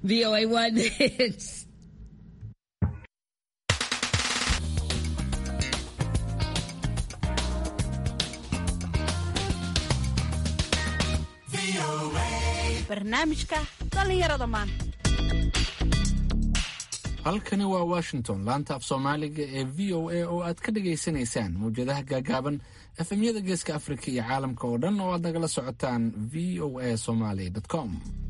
VOA One Hits. barnaamijka dhallinyarada maanta halkani waa washington laanta af soomaaliga ee v o a oo aad ka dhagaysanaysaan mawjadaha gaagaaban efemyada geeska afrika iyo caalamka oo dhan oo aad nagala socotaan v o a somaly com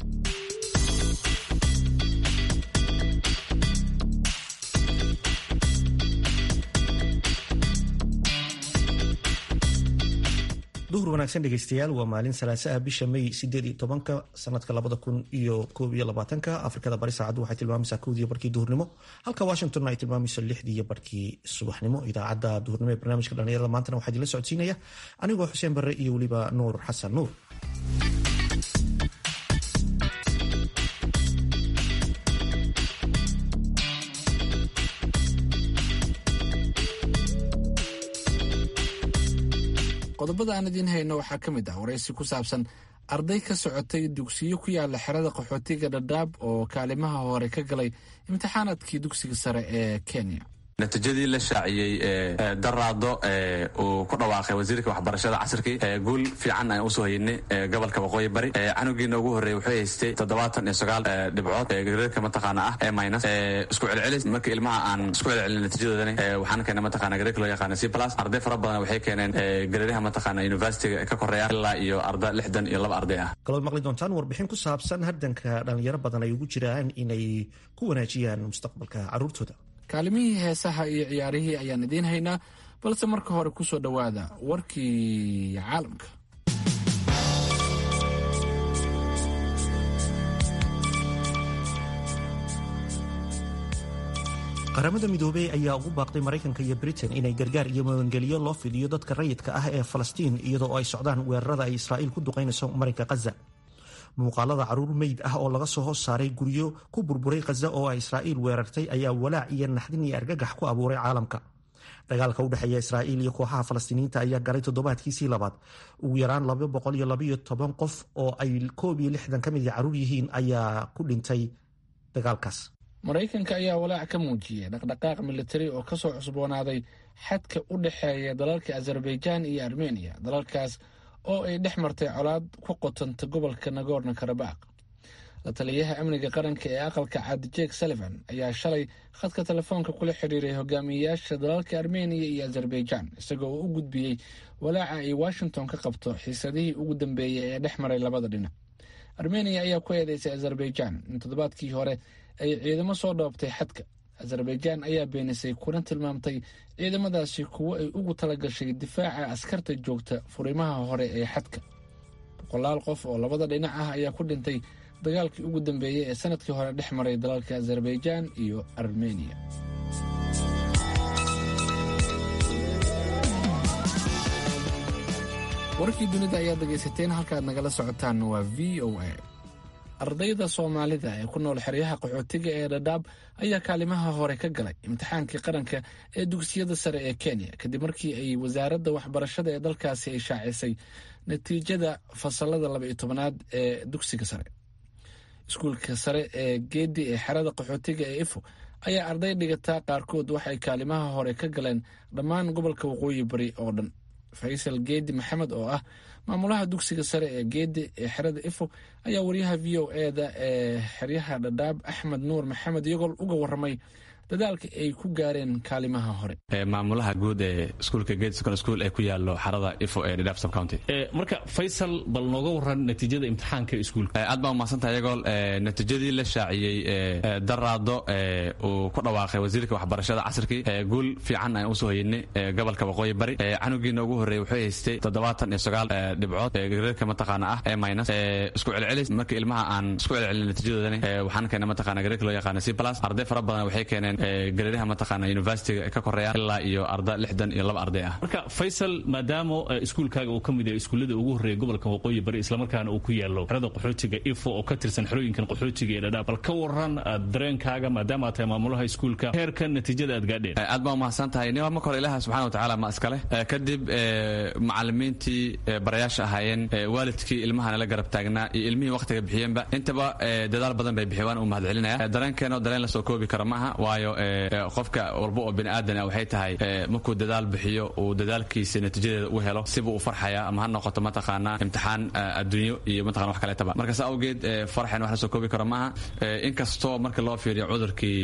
duhur wanaagsan dhegeystayaal waa maalin salaasaha bisha may sideed iyo tobanka sanadka labada kun iyo koob iyo labaatanka afrikada bari saacaddu waxay tilmaamaysaa kowdiiyo barkii duhurnimo halka washingtonna ay tilmaamayso lixdii iyo barkii subaxnimo idaacadda duhurnimo ee barnaamijka dhallinyarada maantana waxaa idinla socodsiinaya anigoo xuseen barre iyo weliba nuur xasan nuur qodobada aan idiin hayno waxaa ka mid ah waraysi ku saabsan arday ka socotay dugsiyo ku yaala xerada qaxootiga dhadhaab oo kaalimaha hore ka galay imtixaanaadkii dugsiga sare ee kenya natiijadii la shaaciyey ee daraado uu ku dhawaaqay wasiirka waxbarashada casirkii guul fiican aan usoo haynay gobolka waqooyi bari canugiina ugu horreeyey wuxuu haystay toddobaatan iyo sagaal dhibcood gareerka mataqaana ah ee minus isku celcelis marka ilmaha aan isku celcelin natiijadoodani waxaan keenay mataqaana gareerka loo yaqaana c plus arday fara badan waxay keeneen gareeraha mataqaana universityga ka koreeya ilaa iyo arda lixdan iyo laba arday ah kalood maqli doontaan warbixin ku saabsan hardanka dhalinyaro badan ay ugu jiraan inay ku wanaajiyaan mustaqbalka caruurtooda kaalimihii heesaha iyo ciyaarihii ayaan idiin haynaa balse marka hore ku soo dhowaada warkii caalamka qaramada midoobey ayaa ugu baaqday maraykanka iyo britain inay gargaar iyo magangeliyo loo fidiyo dadka rayidka ah ee falastiin iyadoo ay socdaan weerarada ay israa'iil ku duqaynayso marinka khaza muuqaalada caruur meyd ah oo laga soo hoos saaray guryo ku burburay khaza oo ay israa'iil weerartay ayaa walaac iyo naxdin iyo argagax ku abuuray caalamka dagaalka u dhexeeya israa'iil iyo kooxaha falastiiniyiinta ayaa galay toddobaadkiisii labaad ugu yaraan laba boqol iyo labaiyo toban qof oo ay koob iyo lixdan ka mid a caruur yihiin ayaa ku dhintay dagaalkaas maraykanka ayaa walaac ka muujiyey dhaqdhaqaaq militari oo kasoo cusboonaaday xadka u dhexeeya dalalka azerbaijaan iyo armeniya dalalkaas oo ay dhex martay colaad ku qotanta gobolka nagorno karabaq la taliyaha amniga qaranka ee aqalka cad jek sullivan ayaa shalay khadka telefoonka kula xiriiray hogaamiyeyaasha dalalka armeniya iyo azerbaijaan isagoo uu u gudbiyey walaaca ay washington ka qabto xiisadihii ugu dambeeyey ee dhex maray labada dhinac armeniya ayaa ku eedeysay azerbaijaan in toddobaadkii hore ay ciidamo soo dhoobtay xadka azerbaijaan ayaa beenisay kuna tilmaamtay ciidamadaasi kuwo ay ugu talagashay difaaca askarta joogta furimaha hore ee xadka boqolaal qof oo labada dhinac ah ayaa ku dhintay dagaalkii ugu dambeeyey ee sanadkii hore dhex maray dalalka azerbaijaan iyo armeniya warkii dunida ayaad dhegaysateen halkaad nagala socotaan waa v o a ardayda soomaalida ee ku nool xeryaha qaxootiga ee dhadhaab ayaa kaalimaha hore ka galay imtixaankii qaranka ee dugsiyada sare ee kenya kadib markii ay wasaaradda waxbarashada ee dalkaasi ay shaacisay natiijada fasalada laba iyo tobanaad ee dugsiga sare iskuulka sare ee geedi ee xerada qaxootiga ee ifo ayaa arday dhigataa qaarkood waxay kaalimaha hore ka galeen dhammaan gobolka waqooyi bari oo dhan faysal geedi maxamed oo ah maamulaha dugsiga sare ee geedi ee xerada ifo ayaa wariyaha v o e da ee xeryaha dhadhaab axmed nuur maxamed iyagoo uga waramay dadaalka ay ku gaareen kaalimaha hore maamulaha guud ee iskuulka gate secondary school ee ku yaalo xarada ifo ee dhadhaab sub county marka faysal bal nooga waran natiijada imtixaanka iskuulka aad baa umahadsantaha iyagool natiijadii la shaaciyey daraado uu ku dhawaaqay wasiirka waxbarashada casirkii guul fiican aan usoo haynay gobolka waqooyi bari canugiina ugu horreeyey wuxuu haystay toddobaatan iyo sagaal dhibcood gareerka mataqaana ah ee minus isku celcelis marka ilmaha aan isku celcelin natiijadoodani waxaan keenay mataqaana gareerka loo yaqaana c plus arday fara badan waxay keeneen ahaayeen gareeraha mataqaana universityga ka koreeyaan ilaa iyo arda lixdan iyo laba arday ah marka faysal maadaama iskuulkaaga uu ka mid yahay iskuullada ugu horreeya gobolka waqooyi bari islamarkaana uu ku yaalo xerada qaxootiga ifo oo ka tirsan xerooyinkan qaxootiga ee dhadhaab bal ka waran dareenkaaga maadaama aad tahay maamulaha iskuulka heerkan natiijada aad gaadheen aad baa umahadsan tahay nin marka hore ilaah subxana watacaala ma iskale kadib macalimiintii barayaasha ahaayeen waalidkii ilmahana la garab taagnaa iyo ilmihii waqtiga bixiyeenba intaba dadaal badan bay bixiyeen waan u mahad celinaya dareenkeeno dareen lasoo koobi karo maaha waayo qofka walba oo bini aadan ah waxay tahay markuu dadaal bixiyo uu dadaalkiisa natiijadeeda u helo sibuu u farxaya ama ha noqoto mataqaanaa imtixaan adduunyo iyo mataqana wax kaleetaba marka saa awgeed farxeen wax lasoo koobi karo maaha inkastoo marka loo fiiriyo cudurkii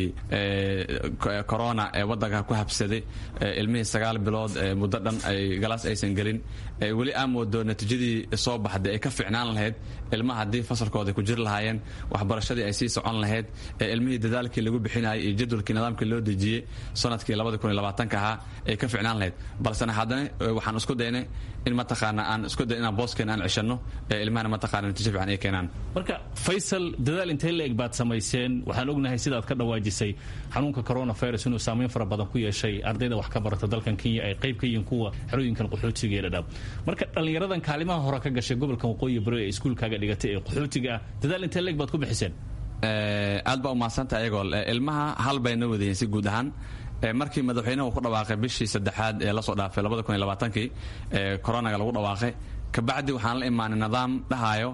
corona ee waddanka ku habsaday ilmihii sagaal bilood muddo dhan ay galaas aysan gelin weli aa moodo natiijadii soo baxday ay ka ficnaan lahayd ilmaha haddii fasalkooda ku jiri lahaayeen waxbarashadii ay sii socon lahayd ilmihii dadaalkii lagu bixinayay iyo jadwalkii nidaamkii loo dejiyey sanadkii ka ahaa ay ka ficnaan lahayd balsena haddana waxaan isku daynay in mataqaana aan isku day inaan booskeena aan ceshanno ilmahana mataqaana natiijo fiican ay keenaan marka faysal dadaal intee la eg baad samayseen waxaan ognahay sidaad ka dhawaajisay xanuunka coronavirus inuu saameyn fara badan ku yeeshay ardayda wax ka barata dalkan kenya ay qayb ka yihiin kuwa xerooyinkan qaxootiga ee dhadhaab marka dhallinyaradan kaalimaha hore ka gashay gobolkan waqooyi bari ee iskuulkaaga dhigatay ee qaxootiga ah dadaal intee la eg baad ku bixiseen aad baa umahadsantaha ayagoo ilmaha hal bayna wadayiin si guud ahaan markii madaxweynuhu ku dhawaaqay bishii saddexaad ee lasoo dhaafay kii coronaga lagu dhawaaqay kabacdi waxaan la imaanay nidaam dhahayo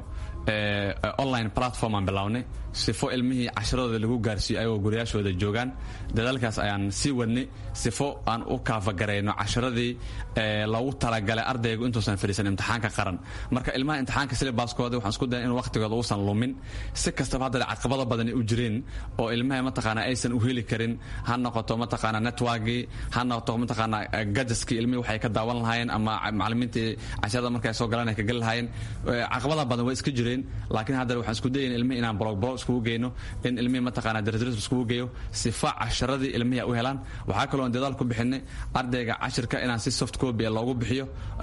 online platform aan bilownay sifo ilmihii casharadooda lagu gaarsiiyo ayagoo guryaashooda joogaan dadaalkaas ayaan sii wadnay sifo aan u kaafagarayno casharadii loogu talagalay ardaygu intuusan fadhiisan imtixaanka qaran marka ilmaha imtixaanka silibaaskooda waxaan isku dayan in waqtigooda uusan lumin si kastaba haddana caqabado badani u jireen oo ilmaha mataqaana aysan u heli karin ha noqoto mataqaana networkii ha noqoto mataqaana gajaskii ilmihii waxay ka daawan lahaayeen ama macalimiintii casharada markay soo galaan ay ka geli lahaayeen caqabada badan way iska jireen laakiin haddana waxaan isku dayayn ilmihii inaan blog blog iskugu geyno in ilmihii mataqaana darisdaris iskugu geeyo sifa casharadii ilmihii u helaan waxaa kaloo aan dadaal ku bixinay ardayga cashirka inaan si soft copy loogu bixiyo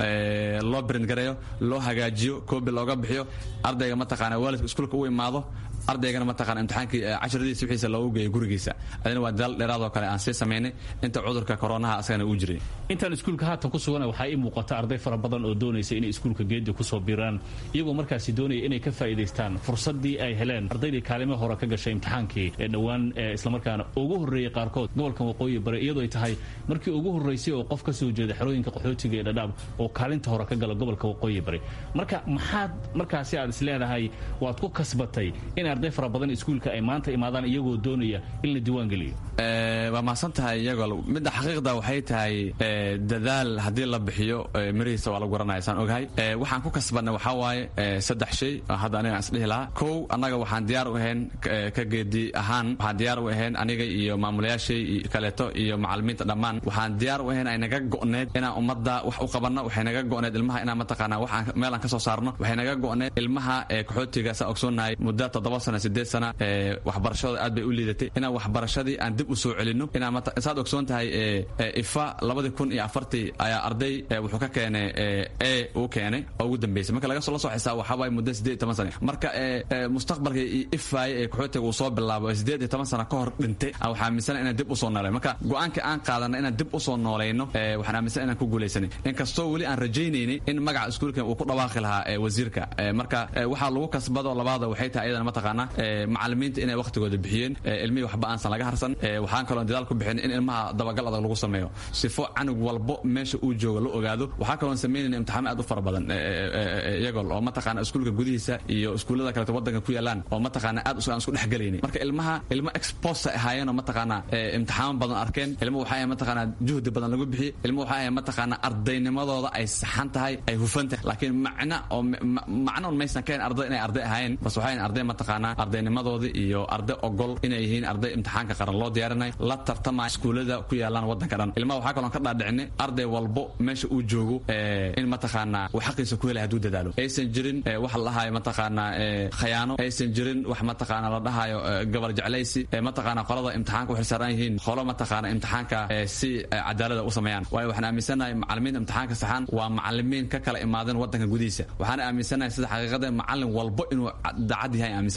loo print gareeyo loo hagaajiyo copy looga bixiyo ardayga mataqaana waalidka iskuulka u imaado ardaygana mataqana imtixaankii casharadiisa wixiisa loogu geeyo gurigiisa adina waa dadaal dheeraadoo kale aan sii samaynay inta cudurka koronaha asagana uu jiray intaan iskuulka haatan ku sugana waxaa ii muuqata arday fara badan oo doonaysa inay iskuulka geedi kusoo biiraan iyagoo markaasi doonaya inay ka faa'iidaystaan fursaddii ay heleen ardaydii kaalimo hore ka gashay imtixaankii ee dhowaan islamarkaana ugu horreeyey qaarkood gobolkan waqooyi bare iyadoo ay tahay markii ugu horraysay oo qof ka soo jeeda xerooyinka qaxootiga ee dhadhaab oo kaalinta hore ka gala gobolka waqooyi bare marka maxaad markaasi aad isleedahay waad ku kasbatay in arday fara badan iskuulka ay maanta imaadaan iyagoo doonaya in la diiwaan geliyo waa mahadsan tahay iyagoo midda xaqiiqda waxay tahay dadaal haddii la bixiyo mirihiisa waa lagu garanaya saan ogahay waxaan ku kasbanay waxaa waaye saddex shay hadda aniga aan isdhihi lahaa kow annaga waxaan diyaar u ahayn ka geedi ahaan waxaan diyaar u ahayn aniga iyo maamulayaashay kaleeto iyo macalimiinta dhammaan waxaan diyaar u ahayn ay naga go'need inaan ummadda wax u qabanno waxay naga go'need ilmaha inaan mataqaanaa waxaan meel aan ka soo saarno waxay naga go'need ilmaha ee qaxootiga saa ogsoonnahay muddo toddoba sana sideed sana waxbarashadooda aad bay u liidatay inaan waxbarashadii aan dib u soo celinno inaan saad ogsoon tahay ifa labadii kun iyo afartii ayaa arday wuxuu ka keenay e uu keenay oo ugu dambeysay marka laga la soo xisaab waxaa waaye muddo sideed iyo toban sana marka mustaqbalka ifaay ee qaxootiga uu soo bilaabo sideed iyo toban sana ka hor dhintay waxaa aaminsana inaan dib usoo nooleyn marka go-aanka aan qaadanay inaan dib usoo noolayno waxaan aaminsan inaan ku guulaysanay inkastoo weli aan rajaynaynay in magaca iskuulka uu ku dhawaaqi lahaa wasiirka marka waxaa lagu kasbado labaada waxay tahay iyadana mataqaana macalimiinta inay waqtigooda bixiyeen ilmihii waxba aansan laga harsan waxaan kaloo dadaal ku bixin in ilmaha dabagal adag lagu sameeyo sifo canug walbo meesha uu jooga la ogaado waxaa kaloo samaynayna imtixaano aad u fara badan iyagoo oo mataqaana iskuulka gudihiisa iyo iskuullada kaleeto wadanka ku yaalaan oo mataqaana aad aan isku dhexgelaynin marka ilmaha ilmo exposa ahaayeen oo mataqaana imtixaano badan arkeen ilmo waxaa ahay mataqaana juhdi badan lagu bixiyey ilmo waxaa ahay mataqaana ardaynimadooda ay saxan tahay ay hufan tahay laakiin macna oo macno un maysan kahayn arday inay arday ahaayeen bas waxaa arday mataqaana ardaynimadoodii iyo arday ogol inay yihiin arday imtixaanka qaran loo diyaarinay la tartamaya iskuullada ku yaalaan wadanka dhan ilmaha waxaa kaloo ka dhaadhicinay arday walbo meesha uu joogo in mataqaana uu xaqiisa ku helay hadduu dadaalo aysan jirin wax la dhahayo mataqaana khayaano aysan jirin wax mataqaana la dhahayo gabar jeclaysi mataqaana qolada imtixaanka u xilsaaran yihiin qolo mataqaana imtixaanka si cadaalada u sameeyaan waayo waxaan aaminsanahay macalimiinta imtixaanka saxan waa macalimiin ka kala imaadeen wadanka gudihiisa waxaan aaminsanahay sida xaqiiqada macalin walbo inuu daacad yahay aaminsan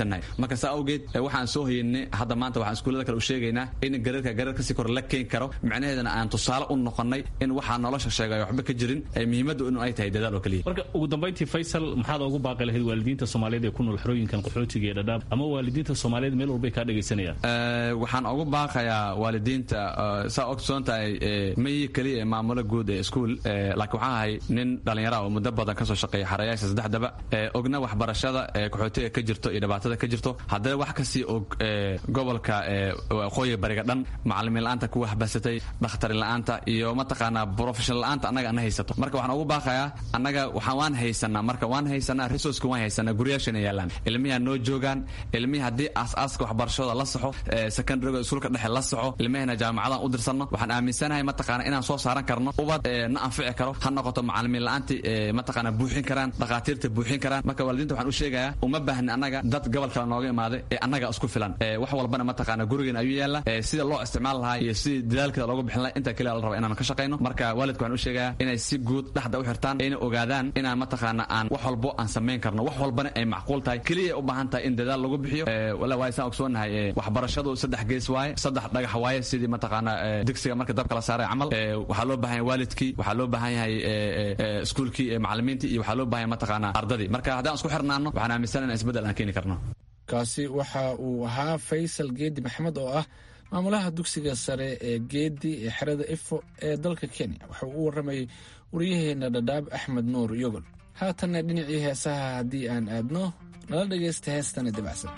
taagannahay marka saa awgeed waxaan soo hayeynay hadda maanta waxaan iskuullada kale u sheegaynaa in gareerka gareer kasii kor la keeni karo micnaheedana aan tusaale u noqonnay in waxaa nolosha sheegay waxba ka jirin muhiimaddu in ay tahay dadaal oo keliya marka ugu dambayntii faysal maxaad ugu baaqi lahayd waalidiinta soomaaliyeed ee ku nool xerooyinkan qaxootiga ee dhadhaab ama waalidiinta soomaaliyeed meel walbay kaa dhegaysanayaan waxaan ugu baaqayaa waalidiinta saa ogsoon tahay mayi keliya ee maamulo guud ee iskuul laakiin waxaan ahay nin dhallinyara oo muddo badan kasoo shaqeeya xarayaasha saddexdaba ogna waxbarashada ee qaxootiga ka jirto iyo dhibaatada ka jirto haddana wax kasii og gobolka waqooyiga bariga dhan macalimiin la-aanta ku waxbasatay dhakhtarin la-aanta iyo mataqaanaa professional la-aanta annaga ana haysato marka waxaan ugu baaqayaa annaga waxaan waan haysanaa marka waan haysanaa resourceka waan haysanaa guryaashana yaalaan ilmihi noo joogaan ilmihii haddii aas-aaska waxbarashada la saxo secondaryga iskuulka dhexe la saxo ilmihina jaamacadan u dirsanno waxaan aaminsanahay mataqaana inaan soo saaran karno ubad na anfici karo ha noqoto macalimiin la-aantii mataqaana buuxin karaan dhakhaatiirta buuxin karaan marka waalidiinta waxaan u sheegayaa uma baahni annaga dad gobol kale nooga imaaday ee annaga isku filan wax walbana mataqaana gurigeena ayuu yaalla sida loo isticmaal lahaa iyo sidii dadaalkeeda looga bixin lahaa intaa keliya la raba inaan ka shaqayno marka waalidka waxaan u sheegayaa inay si guud dhexda u xirtaan ayna ogaadaan inaan mataqaana aan wax walbo aan samayn karno wax walbana ay macquul tahay keliya u baahan tahay in dadaal lagu bixiyo wala waaye saan ogsoonahay waxbarashadu saddex gees waaye saddex dhagax waaye sidii mataqaana digsiga marka dabka la saaray camal waxaa loo baahan yahay waalidkii waxaa loo baahan yahay iskuulkii macalimiintii iyo waxaa loo baahan yahay mataqaana ardadii marka haddaan isku xirnaano waxaan aaminsan in isbeddel aan keeni karno kaasi waxa uu ahaa faysal geedi maxamed oo ah maamulaha dugsiga sare ee geedi ee xerada ifo ee dalka kenya waxa uu u warramayay waryaheena dhadhaab axmed nuur yogol haatanna dhinacii heesaha haddii aan aadno nala dhegaysta heestana dabacsan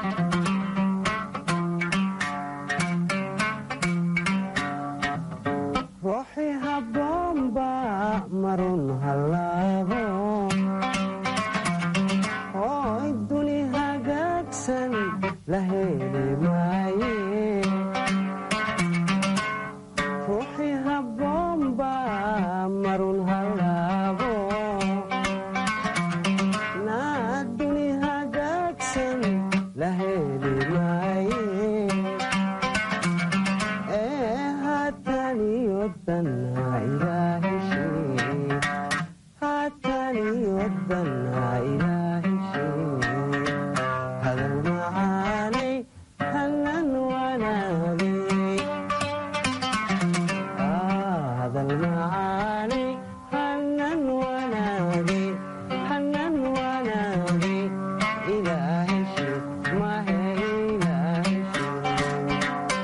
ruuxi habboonba marun hallaabo hooy duni hagaagsan la heli maaye ruuxi habboonba marun hallaabo naa duni hagaagsan la heli maaye ee haataniyodanna ilaahishee haataniyodanna ilaahishee hadal macaanay hanan wanaagay hadal macaanay hanan wanaagay hanan wanaagay ilaahishee mahe ilaahishee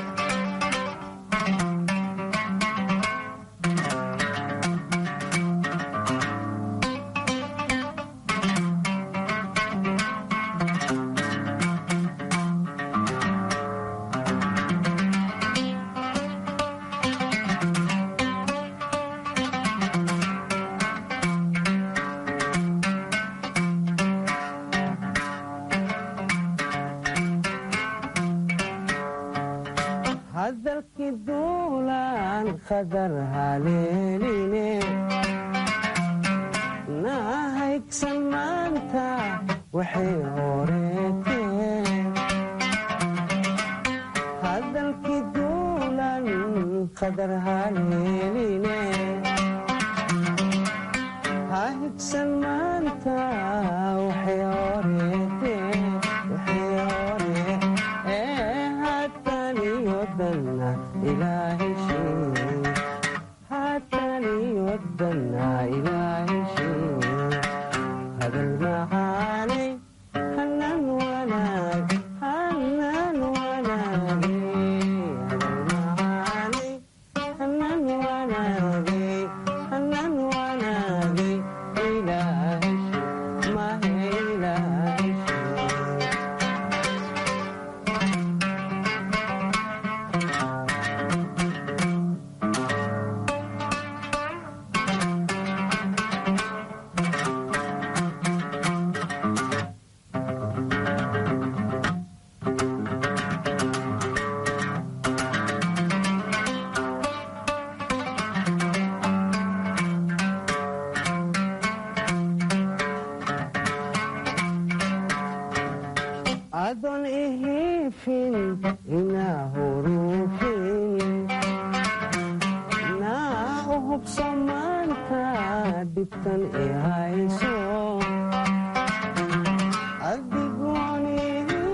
hadalkii duulaan qadar haleeline naa haygsan maanta waxay horeeteen hadalkii duulaan qadar haleeline ha higsan maanta waxay horeeteen waxay hore ee haataniyodanna ilaahishee haataniyodanna ilaahishee hadal macaanay hanan wanaag hanan wanaagay hadal macaanay hanan wanaagay hanan wanaagay ilaahishee mahe ilaahishee adoon ihiifin inaa huruufin naa u hubso maanta dhibtan i hayso adigoon ihi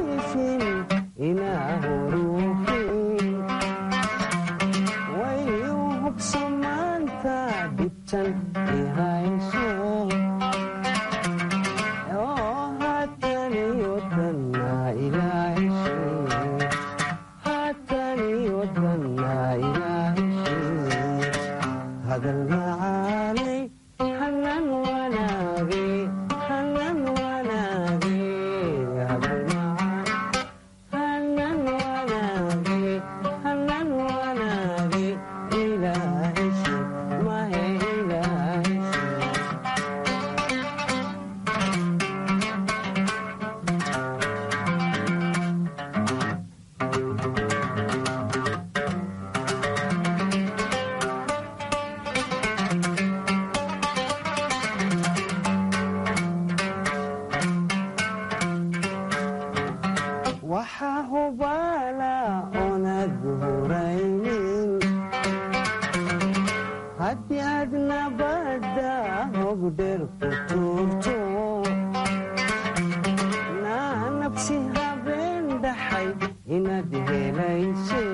hubaala oonad huraynin haddii aad nabadda hogdher ku tuurto naa nabsi habeen dhaxay inaad helayse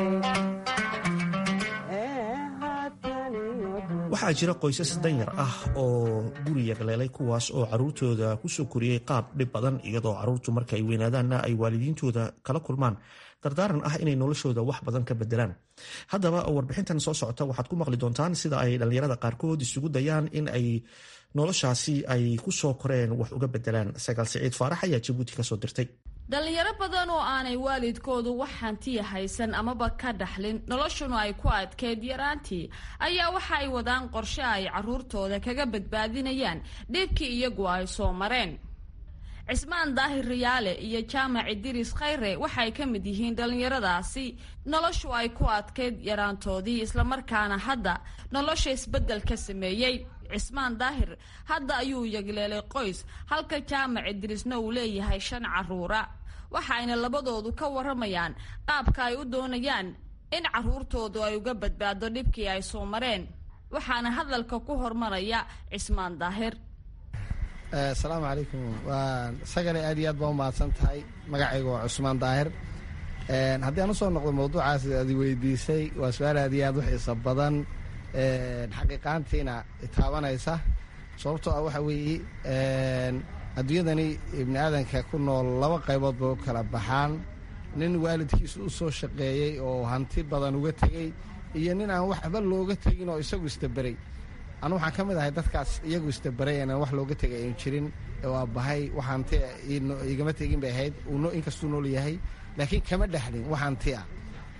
waxaa jira qoysas danyar ah oo guri yarleelay kuwaas oo caruurtooda kusoo koriyey qaab dhib badan iyadoo caruurtu marka ay weynaadaanna ay waalidiintooda kala kulmaan dardaaran ah inay noloshooda wax badan ka bedelaan haddaba warbixintan soo socota waxaad ku maqli doontaan sida ay dhallinyarada qaarkood isugu dayaan in ay noloshaasi ay kusoo koreen wax uga bedelaan sagaal siciid faarax ayaa jabuuti kasoo dirtay dhalinyaro badan oo aanay waalidkoodu wax hantiya haysan amaba ka dhaxlin noloshuna ay ku adkeyd yaraantii ayaa waxa ay wadaan qorshe ay caruurtooda kaga badbaadinayaan dhibkii iyagu ay soo mareen cismaan daahir riyaale iyo jaamac idiris khayre waxay ka mid yihiin dhallinyaradaasi noloshu ay ku adkeyd yaraantoodii islamarkaana hadda nolosha isbeddel ka sameeyey cismaan daahir hadda ayuu yagleelay qoys halka jaamac idirisna uu leeyahay shan caruura waxaayna labadoodu ka waramayaan qaabka ay u doonayaan in caruurtoodu ay uga badbaado dhibkii ay soo mareen waxaana hadalka ku hormaraya cismaan daahir asalaamu calaykum waa sagale aad iyo aad baa u mahadsan tahay magacayga waa cusmaan daahir haddii aan usoo noqdo mawduucaas aad weydiisay waa su-aal aad iyo aad u xiisa badan xaqiiqaantiina taabanaysa sababtoo ah waxa weeye adduunyadani ibni aadanka ku nool laba qaybood bay u kala baxaan nin waalidkiisu u soo shaqeeyey oo hanti badan uga tegey iyo nin aan waxba looga tegin oo isagu istaberay anu waxaan ka mid ahay dadkaas iyagu istaberay inaan wax looga tegay ayn jirin oo aabbahay wax hanti igama tegin bay ahayd inkastuu nool yahay laakiin kama dhexlin wax hanti ah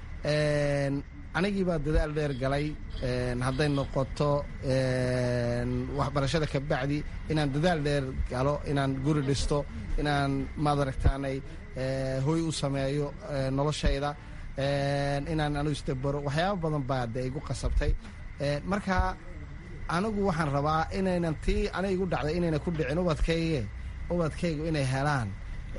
anigii baa dadaal dheer galay hadday noqoto waxbarashada kabacdi inaan dadaal dheer galo inaan guri dhisto inaan maad aragtaanay hoy u sameeyo noloshayda inaan anu istabaro waxyaaba badan baa de igu qasabtay marka anigu waxaan rabaa inaynan tii aniga igu dhacday inayna ku dhicin ubadkayge ubadkaygu inay helaan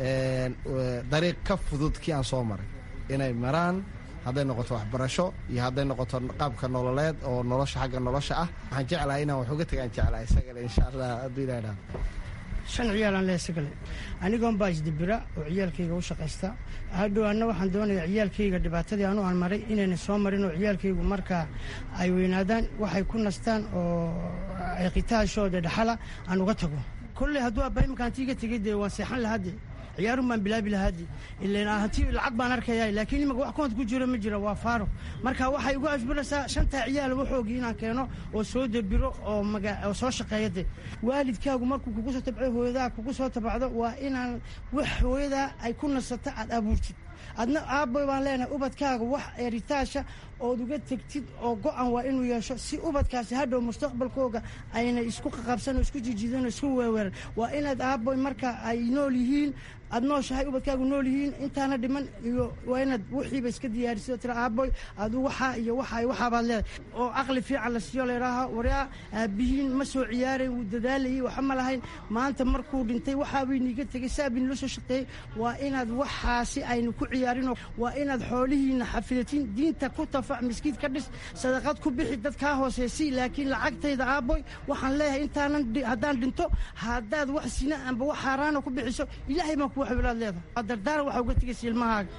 dariiq ka fudud kii aan soo maray inay maraan hadday noqoto waxbarasho iyo hadday noqoto qaabka nololeed oo nolosha xagga nolosha ah waxaan jeclahay inaan wax uga tagaan jeclahay isagale insha allah hadduu ilaha dhaha shan ciyaalaan lehe sagale anigoon baa isdibira oo ciyaalkayga u shaqaysta hadhow anna waxaan doonayaa ciyaalkayga dhibaatadii anu aan maray inayna soo marin oo ciyaalkaygu markaa ay weynaadaan waxay ku nastaan oo qitaashooda dhaxala aan uga tago kolley hadduu aabbahay makaantiiga tegay dee waan seexan lahade ciyaarun baan bilaabi lahaadi ilan hanti lacag baan arkaya laakiin imaka wax koont ku jiro ma jira waa faaro marka waxay igu ajbiraysaa shantaa ciyaal waxoogii inaan keeno oo soo debiro oo oo soo shaqeeya de waalidkaagu markuu kugu soo tabco hooyadaa kugu soo tabacdo waa inaan wax hooyadaa ay ku nasato aad abuurtid adna aabboy baan leenahay ubadkaaga wax eritaasha ood uga tegtid oo go-an waa inuu yeesho si ubadkaasi hadhow mustaqbalkooga ayna isku qaqabsan oo isku jijidan oo isku weeweeran waa inaad aabboy marka ay nool yihiin aad nooshahay ubadkaagu nool yihiin intaana dhiman iyo waa inaad wixiiba iska diyaarisid oo tira aabboy adu waxaa iyo waxaa waxaabaad leedahay oo caqli fiican la siiyo layidhaaha waryaa aabihiin ma soo ciyaaray wuu dadaalayay waxa ma lahayn maanta markuu dhintay waxaabay niiga tegay saabin la soo shaqeeyey waa inaad waxaasi aynu ku ciyaarinoo waa inaad xoolihiina xafidatin diinta ku tafac miskiid ka dhis sadaqad ku bixi dad kaa hooseysay laakiin lacagtayda aabboy waxaan leeyahay intaanan haddaan dhinto haddaad wax sina amba wax xaaraana ku bixiso ilaahay baan kuwa xabilaad leedahay dardaara waxa uga tegaysa ilmahaaga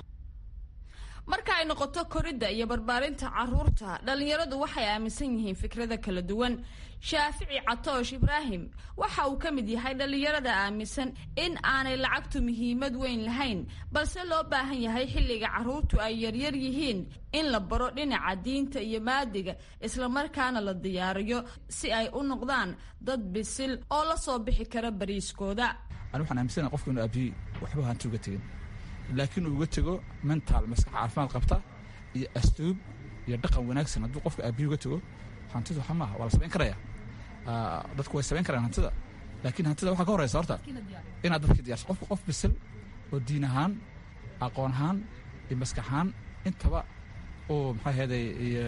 marka ay noqoto koridda iyo barbaarinta caruurta dhallinyaradu waxay aaminsan yihiin fikrada kala duwan shaafici catoosh ibraahim waxa uu ka mid yahay dhallinyarada aaminsan in aanay lacagtu muhiimad weyn lahayn balse loo baahan yahay xilliga caruurtu ay yaryar yihiin in la baro dhinaca diinta iyo maadiga islamarkaana la diyaariyo si ay u noqdaan dad bisil oo la soo bixi kara bariiskooda ani waxaan aaminsana qofka inu aabiyey waxba hanti uga tegin laakiin uu uga tego mental maskax caafimaad qabta iyo astuub iyo dhaqan wanaagsan hadduu qofka aabiye uga tego hantidu waxa maaha waa la samayn karaya dadku way samayn karayaan hantida laakiin hantida waxaa ka horeysa horta inaad dadka diyarso qofka qof bisil oo diin ahaan aqoon ahaan iyo maskax ahaan intaba uu maxaa heeday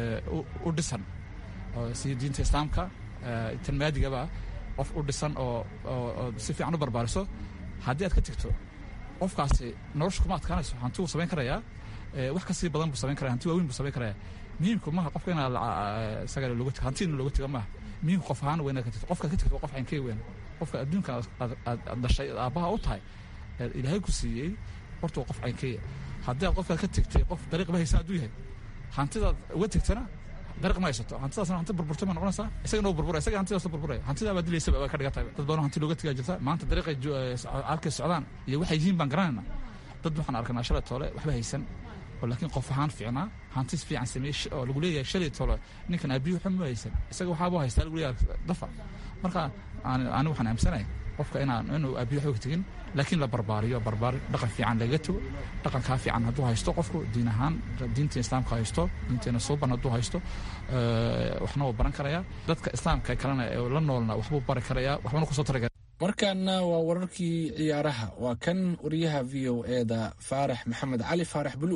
u dhisan sida diinta islaamka tan maadigaba qof u dhisan oo oo si fiican u barbaariso haddii aad ka tegto qofkaasi nolosha kuma adkaanayso hanti wuu samayn karayaa wax kasii badan buu samayn karaya hanti waaweyn buu samayn karaya muhiimku maaha qofka inaad isaga looga tego hanti in looga tego maaha muhiimka qof ahaan waa inaad ka tagto qofkaad ka tagto waa qof caynkee weyn qofka adduunka aad dhashay aabbaha u tahay ilaahay ku siiyey horta waa qof caynkeeya haddii aad qofkaad ka tegtay qof dariiq ba haysan hadduu yahay hantidaad uga tegtana dariiq ma haysato hantidaasna hanti burburtay ma noqonaysaa isagana uu burburaya isaga hantidaas burburaya hantidaa baa dilaysaba waa ka dhigan tahay dad badan hanti looga tegaa jirta maanta dariiqay halkay socdaan iyo waxay yihiin baan garanayna dad waxaan arkanaa shalay toole waxba haysan oo laakiin qof ahaan fiicnaa hantis fiican sameeye oo lagu leeyahay shalay toole ninkan aabiyu xun ma haysan isaga waxaabuu haystaa lagu leeyahay dafa marka ani waxaan aaminsanahay qofka inaan inuu aabiyu waxba ka tegin laakiin la barbaariyo barbaari dhaqan fiican lagaga tego dhaqankaa fiican hadduu haysto qofku diin ahaan diinta islaamka haysto diinteena suuban hadduu haysto waxna wuu baran karayaa dadka islaamka kalena ee la noolna waxbuu bari karayaa waxbana kusoo tari kara markaana waa wararkii ciyaaraha waa kan wariyaha v o e da faarax maxamed cali faarax bulu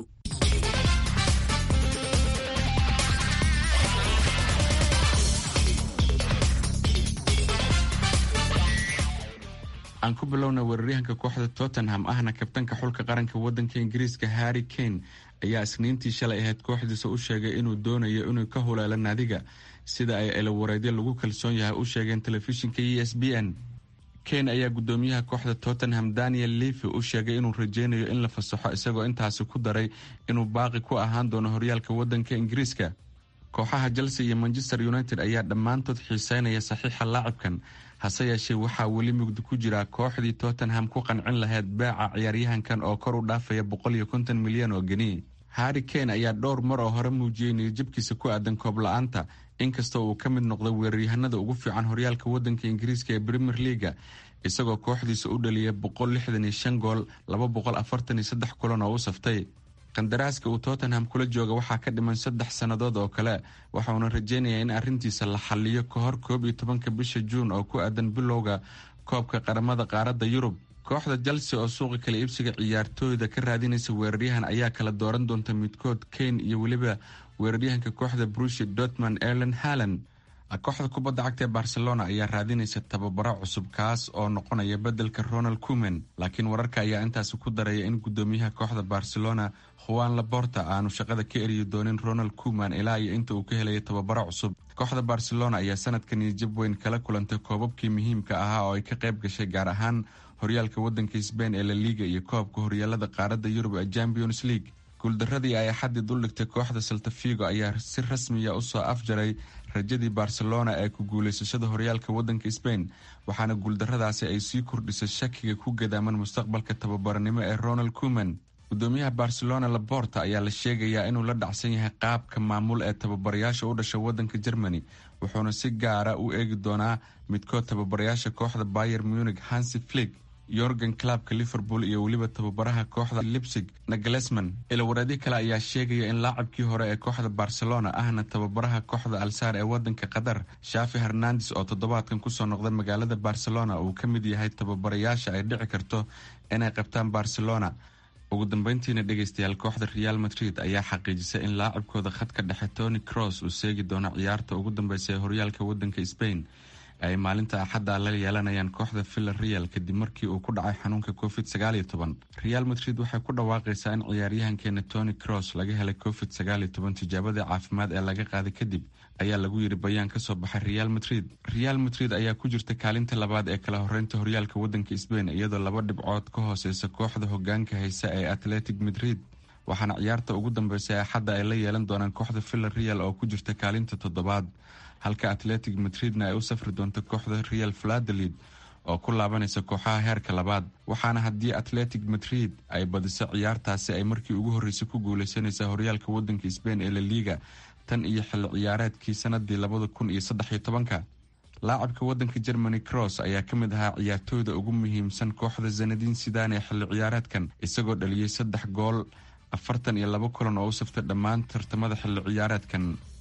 aan ku bilowna weeraryahanka kooxda tottenham ahna kabtanka xulka qaranka wadanka ingiriiska harry kane ayaa isniintii shalay ahayd kooxdiisa u sheegay inuu doonayo inuu ka huleelo naadiga sida ay elowareedyo lagu kalsoon yahay u sheegeen telefishinka e s b n kane ayaa gudoomiyaha kooxda tottenham daniel levy u sheegay inuu rajeynayo in la fasaxo isagoo intaasi ku daray inuu baaqi ku ahaan doono horyaalka wadanka ingiriiska kooxaha chelsea iyo manchester united ayaa dhammaantood xiiseynaya saxiixa laacibkan hase yeeshee waxaa weli mugdi ku jira kooxdii tottenham ku qancin lahayd beeca ciyaaryahankan oo kor u dhaafaya boqol iyo konton milyan oo geni harry kane ayaa dhowr mar oo hore muujiyey niyadjabkiisa ku aadan koob la-aanta inkastoo uu ka mid noqday weeraryahanada ugu fiican horyaalka wadanka ingiriiska ee premier leaga isagoo kooxdiisa u dhaliyay boqol lixdan iyo shan gool laba boqol afartan iyo saddex kulan oo u saftay qandaraaska uu tottenham kula jooga waxaa ka dhiman saddex sannadood oo kale waxauna rajeynayaa in arrintiisa la xaliyo ka hor koob iyo tobanka bisha juun oo ku aadan bilowga koobka qaramada qaaradda yurub kooxda chelsea oo suuqa kala iibsiga ciyaartooyda ka raadinaysa weeraryahan ayaa kala dooran doonta midkood kane iyo weliba weeraryahanka kooxda brushi dortmund erlen halland kooxda kubadda cagta ee barcelona ayaa raadinaysa tababaro cusub kaas oo noqonaya beddelka ronald cumen laakiin wararka ayaa intaasi ku daraya in gudoomiyaha kooxda barcelona juan laborta aanu shaqada ka eriyi doonin ronald cuman ilaa iyo inta uu ka helaya tababaro cusub kooxda barcelona ayaa sanadkan niyajab weyn kala kulantay koobabkii muhiimka ahaa oo ay ka qayb gashay gaar ahaan horyaalka wadanka sbain ee la liiga iyo koobka horyaalada qaaradda yurub ee champions league guuldaradii ay axadii duldhigtay kooxda saltafigo ayaa si rasmiya usoo afjaray rajadii barcelona ee ku guuleysashada horyaalka wadanka sbain waxaana guuldaradaasi ay sii kordhisay shakiga ku gadaaman mustaqbalka tababaranimo ee ronald cuman gudoomiyaha barcelona laborta ayaa la sheegayaa inuu la dhacsan yahay qaabka maamul ee tababarayaasha u dhasha wadanka germany wuxuuna si gaara u eegi doonaa midkood tababarayaasha kooxda bayer munich hansi flig yorgan clubka liverpool iyo weliba tababaraha kooxda lipsig naglesman ilawareedyo kale ayaa sheegaya in laacabkii hore ee kooxda barcelona ahna tababaraha kooxda alsaar ee wadanka qatar shafi hernandes oo toddobaadkan kusoo noqda magaalada barcelona uu ka mid yahay tababarayaasha ay dhici karto inay qabtaan barcelona ugu dambeyntiina dhegeystayaal kooxda real madrid ayaa xaqiijisay in laacabkooda khadka dhexe tony cross uu seegi doono ciyaarta ugu dambeysa ee horyaalka wadanka spain ay maalinta axadda la yeelanayaan kooxda villa real kadib markii uu ku dhacay xanuunka covid sagaaliyo toban real madrid waxay ku dhawaaqaysaa in ciyaaryahankeena tony cross laga helay covid sagaaliyo toban tijaabadii caafimaad ee laga qaaday kadib ayaa lagu yiri bayaan kasoo baxay real madrid real madrid ayaa ku jirta kaalinta labaad ee kala horeynta horyaalka wadanka sbain iyadoo laba dhibcood ka hooseysa kooxda hogaanka haysa ee atletic madrid waxaana ciyaarta ugu dambeysa axadda ay la yeelan doonaan kooxda villa real oo ku jirta kaalinta toddobaad halka atletic madridna ay u safri doonto kooxda real valadolid oo ku laabanaysa kooxaha heerka labaad waxaana haddii atletic madrid ay badiso ciyaartaasi ay markii ugu horreysay ku guuleysanaysaa horyaalka wadanka sbain ee la liiga tan iyo xilli ciyaareedkii sanadii labada kun iyo saddexiyo tobanka laacabka wadanka germany cross ayaa ka mid ahaa ciyaartooyda ugu muhiimsan kooxda zanadiin sidaan ee xilli ciyaareedkan isagoo dhaliyey saddex gool afartan iyo labo kulan oo u saftay dhammaan tartamada xilli ciyaareedkan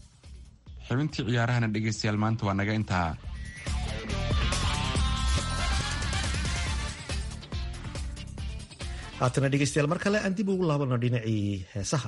xibintii ciyaarahana dhegeystayaal maanta waa naga intaa haatana dhegeystayaal mar kale aan dib ugu laabano dhinacii heesaha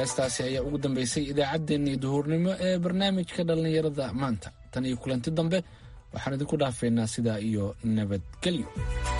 heestaasi ayaa ugu dambeysay idaacaddeenii duhurnimo ee barnaamijka dhallinyarada maanta tan iyo kulanti dambe waxaan idinku dhaafeynaa sidaa iyo nabadgelyo